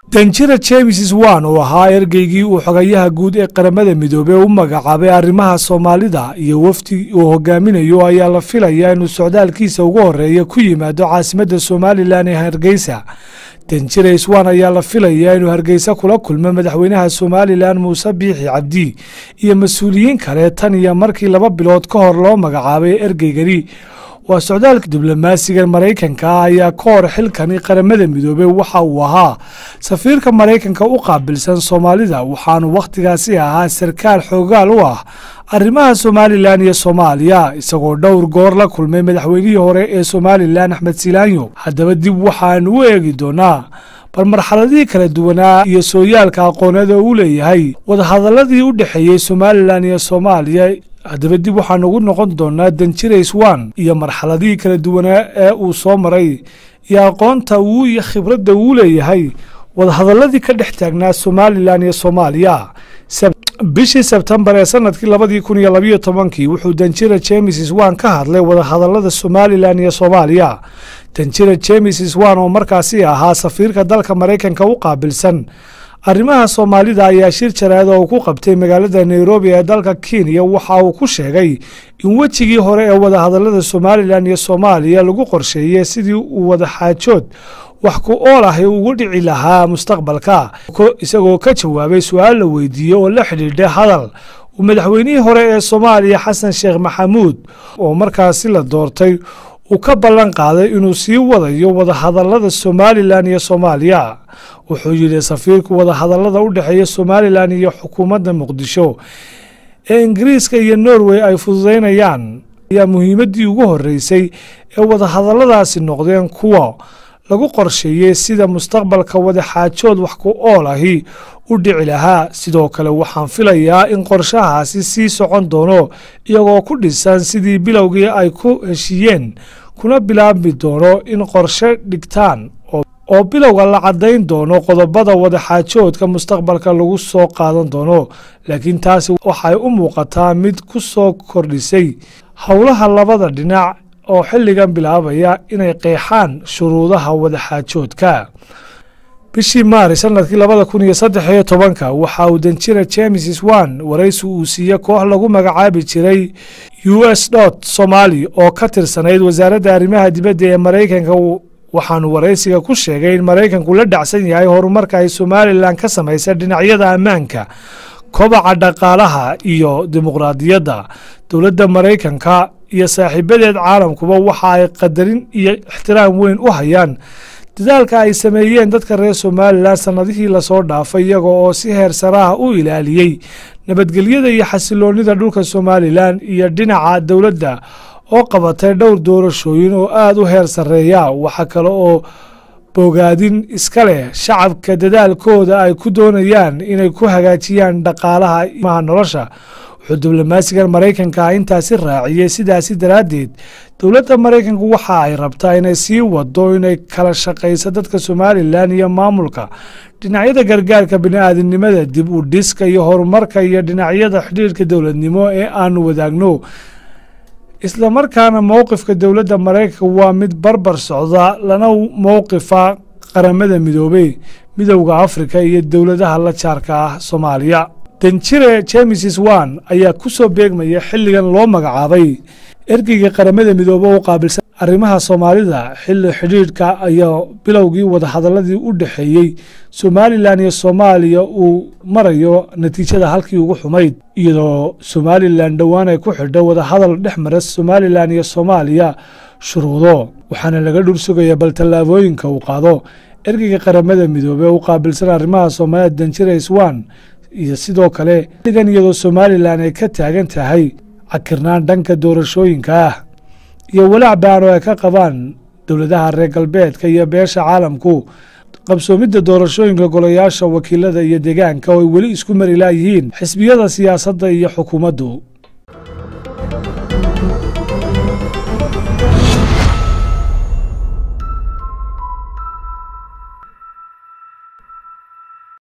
danjira james swan oo ahaa ergeygii uu xogayaha guud ee qaramada midoobey u magacaabay arrimaha soomaalida iyo wafdi uu hogaaminayo ayaa la filayaa inuu socdaalkiisa ugu horeeya ku yimaado caasimadda somalilan ee hargeysa danjira swan ayaa la filayaa inuu hargeysa kula kulmo madaxweynaha somalilan muuse biixi cabdi iyo mas-uuliyiin kale tan iyo markii laba bilood ka hor loo magacaabay ergeygani waa socdaalka diblomaasiga maraykanka ah ayaa ka hor xilkani qaramada midoobey waxa uu ahaa safiirka maraykanka u qaabilsan soomaalida waxaanu wakhtigaasi ahaa sarkaal xoogaal u ah arrimaha somalilan iyo soomaaliya isagoo dhowr goor la kulmay madaxweynihii hore ee somalilan axmed silaanyo haddaba dib waxaanu u eegi doonaa bal marxaladihii kala duwanaa iyo sooyaalka aqoonada uu leeyahay wadahadaladii u dhexeeyey somalilan iyo soomaaliya haddaba dib waxaan ugu noqon doonaa danjira swan iyo marxaladihii kala duwanaa ee uu soo maray iyo aqoonta uu iyo khibradda uu leeyahay wadahadaladii ka dhex taagnaa somalilan iyo soomaaliya bishii sebtembar ee sanadkii labadii kun iyo labayo tobankii wuxuu danjira james swan ka hadlay wadahadalada somalilan iyo soomaaliya danjira james swan oo markaasi ahaa safiirka dalka maraykanka u qaabilsan arrimaha soomaalida ayaa shir jaraad oo uu ku qabtay magaalada nairobi ee dalka kenya waxa uu ku sheegay in wejigii hore ee wadahadalada somalilan iyo soomaaliya lagu qorsheeyey sidii uu wadaxaajood wax ku ool ahi ugu dhici lahaa mustaqbalka isagoo ka jawaabay su-aal la weydiiyey oo la xidhiidha hadal uu madaxweynihii hore ee soomaaliya xasan sheekh maxamuud oo markaasi la doortay uu ka ballan qaaday inuu sii wadayo wadahadalada somalilan iyo soomaaliya wuxuu yidhi safiirku wadahadalada u dhexeeya somalilan iyo xukuumadda muqdisho ee ingiriiska iyo norway ay fududaynayaan ayaa muhiimaddii ugu horreysay ee wadahadaladaasi noqdeen kuwa lagu qorsheeyey sida mustaqbalka wadaxaajood wax ku ool ahi u dhici lahaa sidoo kale waxaan filayaa in qorshahaasi sii socon doono iyagoo ku dhisan sidii bilowgii ay ku heshiiyeen kuna bilaabmi doono in qorshe dhigtaan oo bilowga la caddayn doono qodobada wadaxaajoodka mustaqbalka lagu soo qaadan doono laakiin taasi waxay u muuqataa mid ku soo kordhisay howlaha labada dhinac oo xilligan bilaabaya inay qeexaan shuruudaha wadaxaajoodka bishii maaris sanadkii labada kun iyo saddex iyo tobanka waxa uu danjira james swan waraysi uu siiye koox lagu magacaabi jiray u s dot somali oo ka tirsanayd wasaaradda arrimaha dibadda ee maraykanka waxaanu waraysiga ku sheegay in maraykanku la dhacsan yahay horumarka ay somalilan ka samaysay dhinacyada ammaanka kobaca dhaqaalaha iyo dimuqraadiyadda dowladda maraykanka iyo saaxiibadeed caalamkuba waxa ay qadarin iyo ixtiraam weyn u hayaan dadaalka ay sameeyeen dadka reer somalilan sannadihii lasoo dhaafay iyaga oo si heer saraha u ilaaliyey nabadgelyada iyo xasiloonida dhulka somalilan iyo dhinaca dowladda oo qabatay dhowr doorashooyin oo aada u heer sarreeya waxa kale oo bogaadin iska leh shacabka dadaalkooda ay ku doonayaan inay ku hagaajiyaan dhaqaalaha imaha nolosha wuxuu diblomaasigan maraykanka intaasi raaciyey sidaasi daraaddeed dowladda maraykanku waxa ay rabtaa inay sii wado inay kala shaqayso dadka somalilan iyo maamulka dhinacyada gargaarka bini-aadinimada dib u dhiska iyo horumarka iyo dhinacyada xidhiirka dowladnimo ee aanu wadaagno islamarkaana mowqifka dowladda maraykanka waa mid barbar socda lana mowqifa qaramada midoobey midowda afrika iyo dowladaha la jaarka ah soomaaliya danjire james swan ayaa ku soo beegmaya xilligan loo magacaabay ergeyga qaramada midoobe u qaabilsan arrimaha soomaalida xilli xidhiidhka ayaa bilowgii wadahadaladii u dhexeeyey somalilan iyo soomaaliya uu marayo natiijada halkii ugu xumayd iyadoo somalilan dhowaan ay ku xidho wadahadal dhex mara somalilan iyo soomaaliya shuruudo waxaana laga dhursugaya bal tallaabooyinka uu qaado ergeyga qaramada midoobe u qaabilsan arrimaha soomaalida danjire swan iyo sidoo kale xilligan iyadoo somalilan ay ka taagan tahay cakirnaan dhanka doorashooyinka ah iyo walaac baan oo ay ka qabaan dowladaha reer galbeedka iyo beesha caalamku qabsoomidda doorashooyinka golayaasha wakiilada iyo deegaanka oo ay weli isku mari laayihiin xisbiyada siyaasadda iyo xukuumaddu